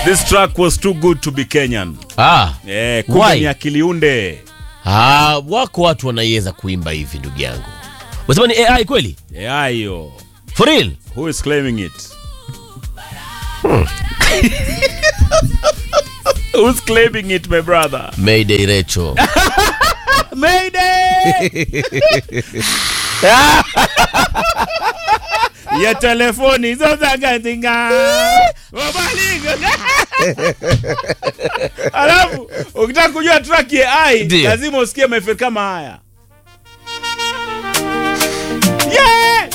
This track was too good to be Kenyan. Ah, Eh, kumbe Why? ni akiliunde. ah, wako watu wanaiweza kuimba hivi ndugu yangu. Unasema ni AI kweli? Yeah, hiyo. For real? Who is claiming it? Who's claiming it, my brother? Mayday Recho. Mayday! ya telefoni zozagazinga wabalinga alafu ukitaka kujua track ya ai Ndio. lazima usikie maeferi kama haya yeah!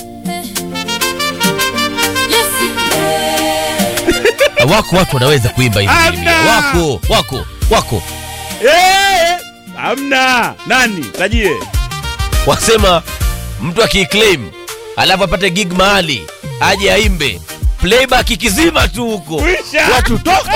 wako watu wanaweza kuimba hivi Hamna. Bilimia. Wako, wako, wako. Eh! hamna nani tajie Wasema mtu akiclaim alafu apate gig mahali aje aimbe playback ikizima tu huko Kwisha. watu toka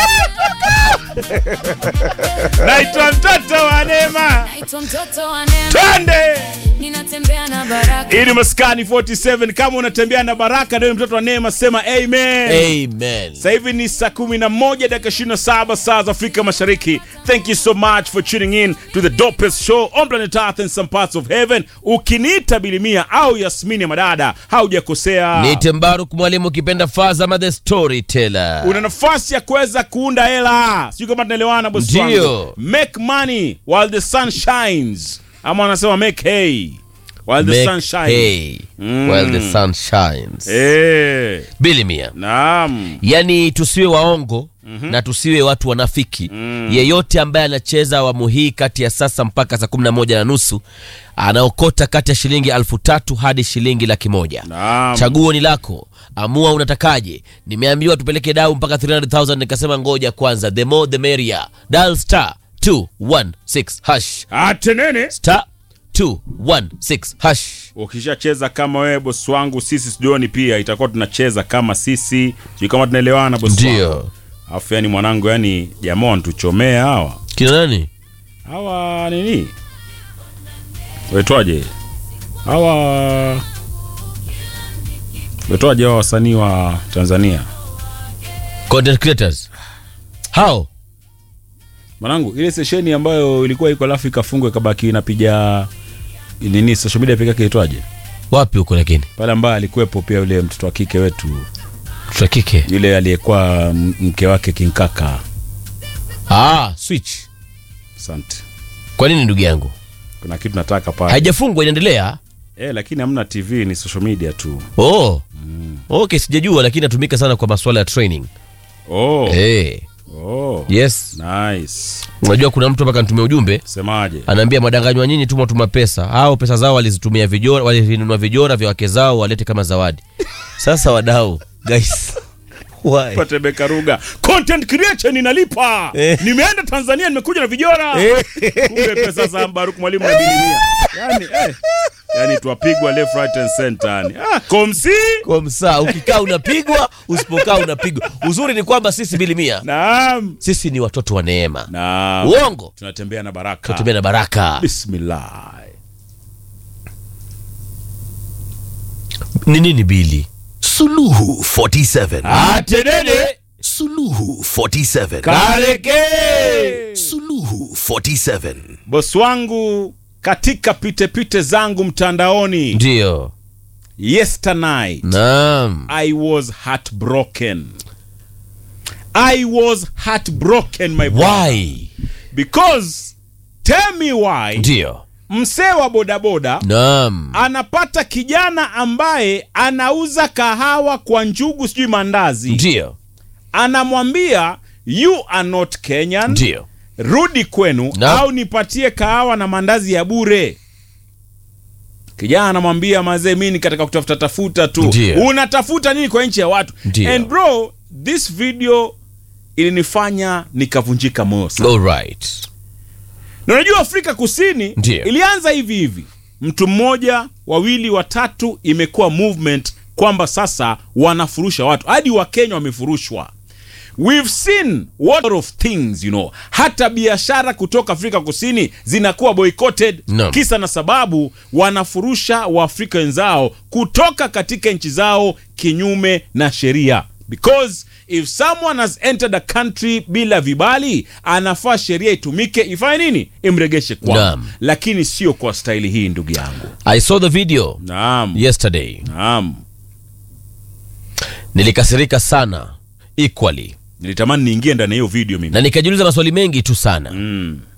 naitwa mtoto wa neema Naitwa mtoto wa neema, twende ninatembea na baraka. hii ni maskani 47 kama unatembea na baraka ndio mtoto wa neema sema amen amen sasa hivi ni saa 11 dakika 27 saa za afrika mashariki thank you so much for tuning in to the dopest show on planet earth and some parts of heaven ukiniita bilimia au yasmini ya madada haujakosea Niite Mbaruk mwalimu ukipenda Fazama the storyteller. una nafasi ya kuweza kuunda hela sijui kama tunaelewana bosi Ndio. wangu make money while the sun shines ama wanasema make hay while the Make sun shines hay Mm. while the sun shines. Eh, Bilimia. naam Yaani tusiwe waongo na tusiwe watu wanafiki. Yeyote ambaye anacheza awamu hii kati ya sasa mpaka saa kumi na moja na nusu anaokota kati ya shilingi alfu tatu hadi shilingi laki moja. naam Chaguo ni lako, amua unatakaje. Nimeambiwa tupeleke dau mpaka 300,000 nikasema ngoja kwanza, the more the merrier. Dial star 216 hash atenene star 216 hash. ukishacheza kama wewe bosi wangu sisi studioni pia itakuwa tunacheza kama sisi sijui kama tunaelewana bosi wangu Ndio alafu yani mwanangu yani jamaa wanatuchomea hawa kina nani? hawa nini waitwaje hawa waitwaje hawa wasanii wa tanzania Content creators hao mwanangu ile sesheni ambayo ilikuwa iko alafu ikafungwa ikabaki inapiga nini social media peke yake itwaje wapi huko, lakini pale ambaye alikuwepo pia yule mtoto wa kike wetu mtoto kike yule aliyekuwa m- mke wake kinkaka ah, switch. asante Kwa nini ndugu yangu kuna kitu nataka pale haijafungwa, inaendelea? eh, lakini hamna tv ni social media tu Oh, okay, sijajua, lakini natumika sana kwa masuala ya training. oh, Eh, oh. yes, nice unajua kuna mtu mpaka nitumia ujumbe semaje anaambia madanganywa nyinyi tuma tuma pesa au pesa zao walizitumia vijora walivinunua vijora vya wake zao walete kama zawadi sasa wadau guys why pate bekaruga content creation inalipa Eh. nimeenda tanzania nimekuja na vijora kumbe pesa za mbaruk mwalimu na bilimia yani, eh, yani twapigwa left right and center yani. ah, komsi kwa msaa ukikaa unapigwa usipokaa unapigwa uzuri ni kwamba sisi bilimia naam sisi ni watoto wa neema naam uongo tunatembea na baraka tunatumia na baraka bismillah ni nini bili Suluhu 47. atenene Suluhu 47. kareke Suluhu 47. bosi wangu katika pitepite zangu mtandaoni ndio yesternight naam I was heartbroken. I was heartbroken, my brother. why Because tell me why ndio msee wa bodaboda naam anapata kijana ambaye anauza kahawa kwa njugu sijui mandazi ndio anamwambia you are not Kenyan ndio rudi kwenu Na- au nipatie kahawa na mandazi ya bure kijana anamwambia mazee mi ni katika kutafuta tafuta tu Ndio. unatafuta nini kwa nchi ya watu Ndio. and bro this video ilinifanya nikavunjika moyo sana all right na unajua afrika kusini Ndio. ilianza hivi hivi mtu mmoja wawili watatu imekuwa movement kwamba sasa wanafurusha watu hadi wakenya wamefurushwa we've seen what of things you know hata biashara kutoka afrika kusini zinakuwa boycotted Naam. kisa na sababu wanafurusha waafrika wenzao kutoka katika nchi zao kinyume na sheria because if someone has entered a country bila vibali anafaa sheria itumike ifanye nini imregeshe kwao Naam. lakini sio kwa staili hii ndugu yangu i saw the video naam yesterday naam nilikasirika sana equally nilitamani niingie ndani ya hiyo video mimi na nikajiuliza maswali mengi tu sana mm.